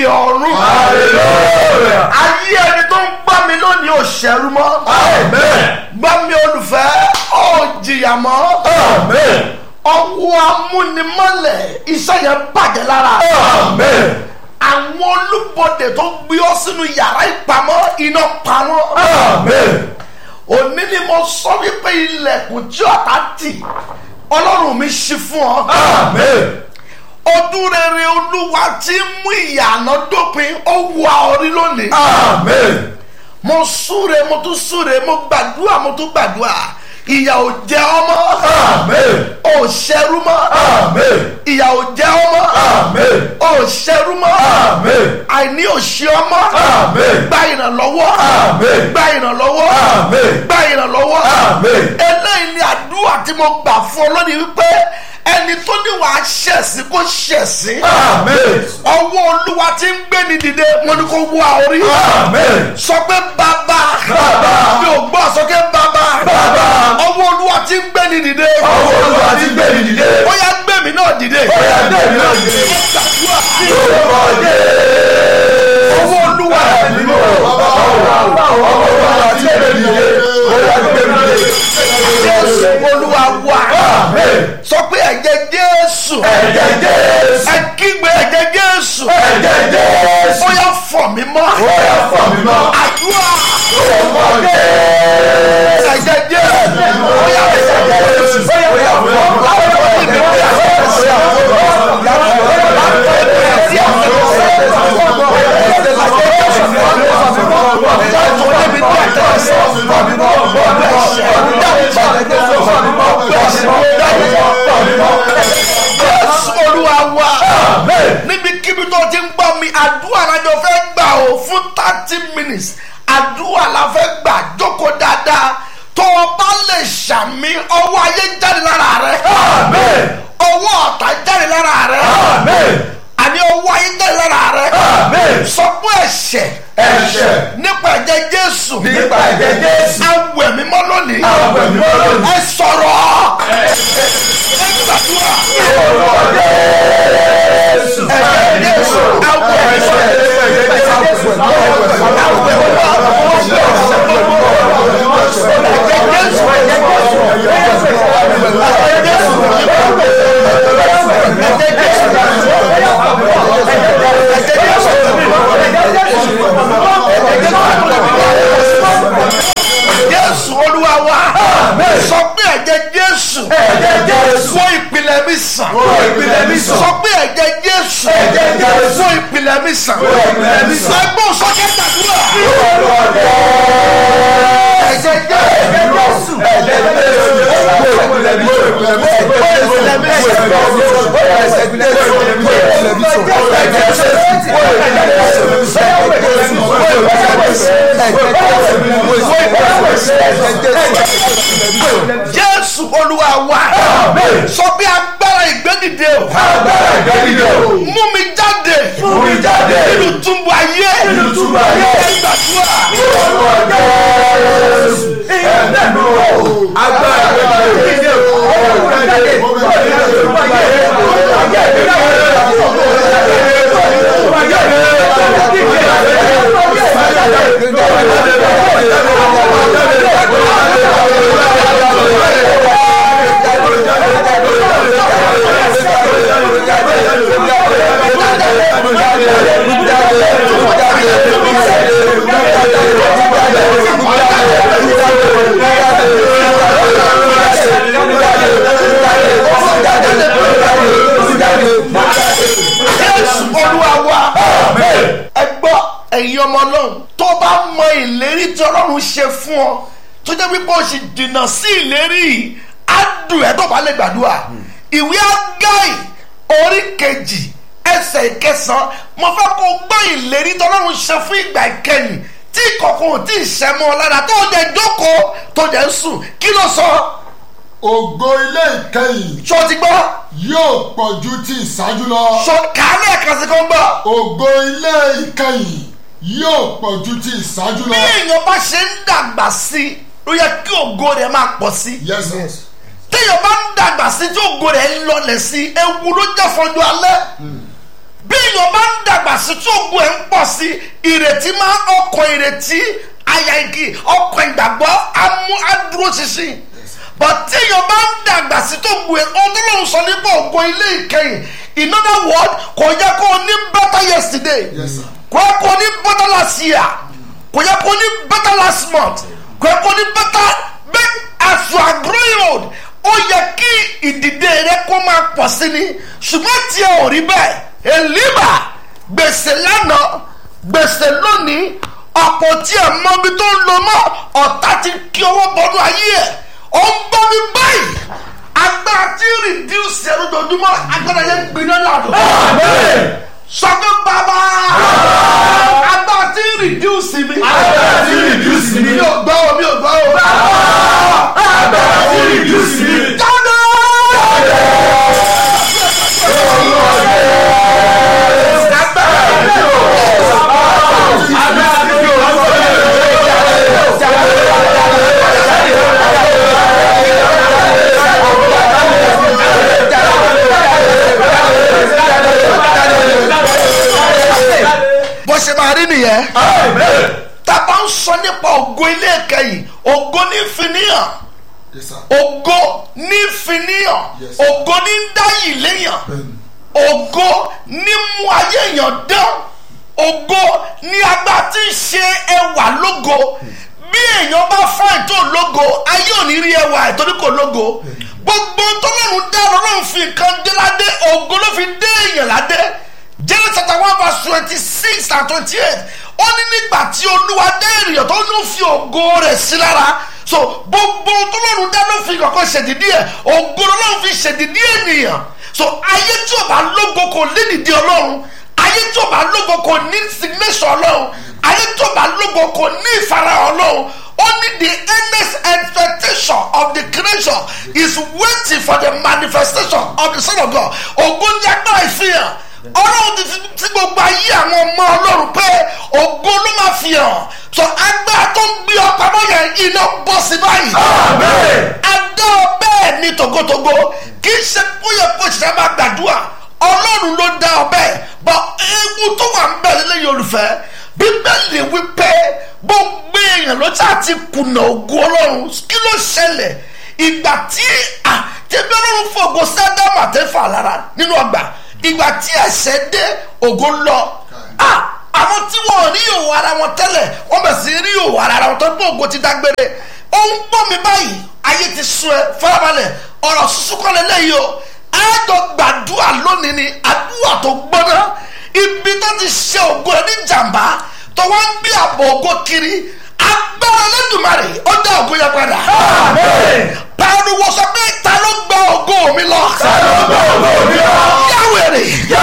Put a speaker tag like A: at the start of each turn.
A: ọ̀run.
B: Hallelujah.
A: ayé ẹni tó ń gbá mi lónìí ò ṣẹ́rú mọ́.
B: Amen.
A: gbá mi olùfẹ́ ò jìyà mọ́.
B: Amen.
A: ọwọ́ amúnimọ́lẹ̀ iṣẹ́ yẹn bàjẹ́ lára.
B: Amen.
A: àwọn olúbọdè tó gbé ọ sínú yàrá ìpamọ́ iná pa wọ́n.
B: Amen.
A: òní ni mo sọ wípé ilẹ̀kùn tí ọ̀tá tì ọlọ́run mi ṣí fún ọ.
B: Amen.
A: ọdún rere olúwa tí ń mú ìyànà dópin ó wà orí lónìí.
B: Amen.
A: mo súre mo tún súre mo gbàdúrà mo tún gbàdúrà ìyà ò jẹ ọmọ
B: Amen.
A: ò ṣẹrú mọ́
B: Amen.
A: ìyà ò jẹ ọmọ
B: Amen.
A: ò ṣẹrú mọ́
B: Amen.
A: àìní ò ṣe ọmọ
B: Amen.
A: gba ìrànlọ́wọ́
B: Amen.
A: gba ìrànlọ́wọ́
B: Amen.
A: gba ìrànlọ́wọ́
B: Amen.
A: eléyìí ni àdúrà tí mo gbà fún ọ lónìí wípé ẹni tó ní wàá ṣẹ̀sìn kó ṣẹ̀sìn
B: Amen.
A: ọwọ́ olúwa tí ń gbé ni dìde wọn ni kò wá orí
B: Amen.
A: sọ pé bàbá
B: Bàbá.
A: mi ò gbọ́ sọ pé bàbá
B: Bàbá.
A: ọwọ́ olúwa tí ń gbé ni dìde
B: Ọwọ́ Olúwa ti gbé mi dìde.
A: ó yá gbé mi náà dìde
B: Ó yá gbé mi náà dìde.
A: gbàdúrà
B: Lórúkọ Jésù.
A: ọwọ́ olúwa
B: Nínú ọwọ́ Olúwa ti gbé mi dìde. Ó yá gbé mi dìde.
A: jésù olúwa wà
B: Amen.
A: sọ pé ẹ̀jẹ̀ jésù
B: Ẹ̀jẹ̀ Jésù.
A: ẹ kígbe ẹ̀jẹ̀ jésù
B: Ẹ̀jẹ̀ Jésù.
A: ó yá fọ̀ mí mọ́
B: Ó yá fọ̀ mí mọ́.
A: àdúrà
B: Lórúkọ Jésù.
A: ẹ̀jẹ̀ jésù ó yá ẹ̀jẹ̀ jésù
B: Ó yá fọ̀ mí mọ́. Ó yá
A: jésù olúwa wà níbikíbi tó ti ń gbọ́ mi àdúrà lájọ fẹ́ gbà ó fún thirty minutes àdúrà la fẹ́ gbà jókòó dáadáa tó o bá lè ṣàmì ọwọ́ ayé jáde lára rẹ
B: Amen.
A: ọwọ́ ọ̀tá jáde lára rẹ
B: Amen.
A: àní ọwọ́ ayé jáde lára rẹ
B: Amen.
A: sọ fún ẹ̀ṣẹ̀
B: Ẹ̀ṣẹ̀.
A: nípa ẹ̀jẹ̀ jésù
B: Nípa ẹ̀jẹ̀ Jésù.
A: awẹ̀ mímọ́ lónìí
B: Awẹ̀ mímọ́ lónìí.
A: ẹ sọ̀rọ̀ ẹ gbàdúrà
B: Lórúkọ Jésù.
A: ẹ̀jẹ̀ jésù awẹ̀ mímọ́ jésù olúwa wa sọ pé ẹ̀jẹ̀ jésù
B: Ẹ̀jẹ̀ Jésù.
A: fún ìpìlẹ̀ mi sàn
B: Fún ìpìlẹ̀ mi sàn.
A: sọ pé ẹ̀jẹ̀ jésù
B: Ẹ̀jẹ̀ Jésù.
A: fún ìpìlẹ̀ mi sàn
B: Fún ìpìlẹ̀ mi sàn.
A: ẹgbọ́n sọ́kẹ́ gbàdúrà
B: Lórúkọ Jésù.
A: ẹ̀jẹ̀ jésù
B: Ẹ̀jẹ̀ Jésù. Fún ìpìlẹ̀ mi sàn. Fún ìpìlẹ̀ mi sàn.
A: jésù olúwa wa sọ pé agbára ìgbẹ́dìde o
B: Agbára ìgbẹ́dìde o.
A: mú mi jáde
B: Mú mi jáde.
A: nínú túbú ayé
B: Nínú túbú ayé.
A: gbàdúrà
B: Lórúkọ Jésù. Ẹ̀mí o. Agbára ìgbẹ́dìde o.
A: jésù olúwa wa ẹ gbọ́ ẹ̀yin ọmọ náà tó bá mọ ìlérí tí ọlọ́run ṣe fún ọ tó jẹ́ pípé o sì dènà sí ìlérí yìí á dùn ẹ́ tó bá lè gbàdúrà ìwé ágáì orí kejì ẹsẹ̀ ìkẹsàn-án mo fẹ́ kó gbọ́ ìlérí tí ọlọ́run ṣe fún ìgbà ìkẹyìn tí ìkọ̀kọ̀ ò tí ì ṣẹ́ mọ́ ọ lára tó jẹ́ jókòó tó jẹ́ sùn kí ló sọ
C: ògo ilé ìkẹyìn
A: ṣó ti gbọ́
C: yóò pọ̀ ju ti ìṣáájú lọ.
A: ṣó kàálẹ̀ ẹ̀kan sí kan gbọ́.
C: ògo ilé ìkẹyìn yóò pọ̀ ju ti ìṣáájú
A: bí
C: lọ.
A: èèyàn bá ṣe ń dàgbà sí i ló yẹ kí ògo rẹ̀ máa pọ̀ sí i
C: yes yes.
A: téèyàn bá ń dàgbà sí i tí ògo rẹ̀ ń lọlẹ̀ sí i ewu ló jẹ́ fọjú alẹ́ bí èèyàn bá ń dàgbà sí tí ogun ẹ̀ ń pọ̀ sí ìrètí máa ọkọ̀ ìrètí àyà igi ọkọ̀ ìgbàgbọ́ amú adúró ṣinṣin but tí èèyàn bá ń dàgbà sí tó gbé ọdúnlọ́run sọ nípa ògo ilé ìkẹyìn in other word kò yẹ kó o ní better yesterday
C: Yes, sir.
A: kò yẹ kó o ní better last year kò yẹ kó o ní better last month kò yẹ kó o ní better but as you are growing old ó yẹ kí ìdìde rẹ kó máa pọ̀ sí ni ṣùgbọ́n tí ẹ ò rí bẹ́ẹ̀ èlíbà gbèsè lánàá gbèsè lónìí ọ̀pọ̀ tí ẹ mọ ibi tó ń lọ mọ́ ọ̀tá ti kí ọwọ́ bọ́dún ayé ẹ̀ ó ń gbọ́ mi báyìí agbára tí reduce ẹ̀rọ dojúmọ́ agbára yẹn gbiná lànà sọ pé bàbá agbára tí reduce mi
B: Agbára tí reduce mi.
A: mi ò gbọ́ o mi ò gbọ́ o
B: Agbára tí reduce mi.
A: jáde.
B: Agbára tí
A: bó ṣe máa rí nìyẹn tábà ń sọ nípa ògo ilé ìkẹyìn ògo ní fìníyàn
C: Yes, sir.
A: ògo ní fìníyàn
C: Yes.
A: ògo ní dáyì léyàn
C: Bẹ́ẹ̀ni.
A: ògo ní mú ayé èèyàn dán ògo ní agbá tí ń ṣe ẹwà lógo bí èèyàn bá fáìn tó lógo ayé ò ní rí ẹwà ẹ̀ torí kò lógo gbogbo tọ́lọ́run dá lọ́rùn fi nǹkan dé ládé ògo ló fi dé èèyàn ládé Genesis chapter one verse twenty six and twenty eight ó ní nígbà tí olúwa dé ènìyàn tó ló fi ògo rẹ̀ sí lára so gbogbo tọ́lọ́run dá ló fi kankan ṣèdídí ẹ̀ ògo lọ́run fi ṣèdídí ènìyàn so ayé tí o bá lógo kò lédìdí ọlọ́run ayé tí o bá lógo kò ní signation ọlọ́run ayé tí o bá lógo kò ní ìfarahàn ọlọ́run only the earnest expectation of the creation is waiting for the manifestation of the son of God ògo ní agbára ìfihàn ọlọ́run ti fi sí gbogbo ayé àwọn ọmọ ọlọ́run pé ògo ló máa fi hàn so agbára tó ń gbé ọ pamọ́ yẹn iná bọ́ sí báyìí adá ọ bẹ́ẹ̀ ni tògótògó kì í ṣe bóyá kó ṣiṣẹ́ máa gbàdúrà ọlọ́run ló dá ọ bẹ́ẹ̀ bọ́ ewu tó wà ń bẹ̀ lélẹ́yìn olùfẹ́ bíbélì wípé gbogbo èèyàn ló ṣáà ti kùnà ògo ọlọ́run kí ló ṣẹlẹ̀ ìgbà tí àtẹ̀bí ọlọ́run fògo sẹ́dámù àtẹ́fà lára nínú ọgbà ìgbà tí ẹ̀ṣẹ̀ dé ògo lọ ah àwọn tí wọn ò rí òwò ara wọn tẹ́lẹ̀ wọ́n bẹ̀ sí rí òwò ara wọn tó gbọ́ ògo ti dágbére ó ń gbọ́ mi báyìí ayé ti sún ẹ farabalẹ̀ ọ̀rọ̀ sísú kọ́ lélẹ́yìí o àádọ́ gbàdúrà lónìí ni àdúrà tó gbọ́ná ibi tó ti ṣe ògo ẹ ní jàǹbá tó wá ń gbé àbọ̀ ògo kiri agbára lẹ́dùnmarè ó dá ògo yẹn padà. pariwo sọ pé ta ló gba ògo mi lọ.
B: Ta ló gbọ́ ògo mi lọ?
A: yáwèrè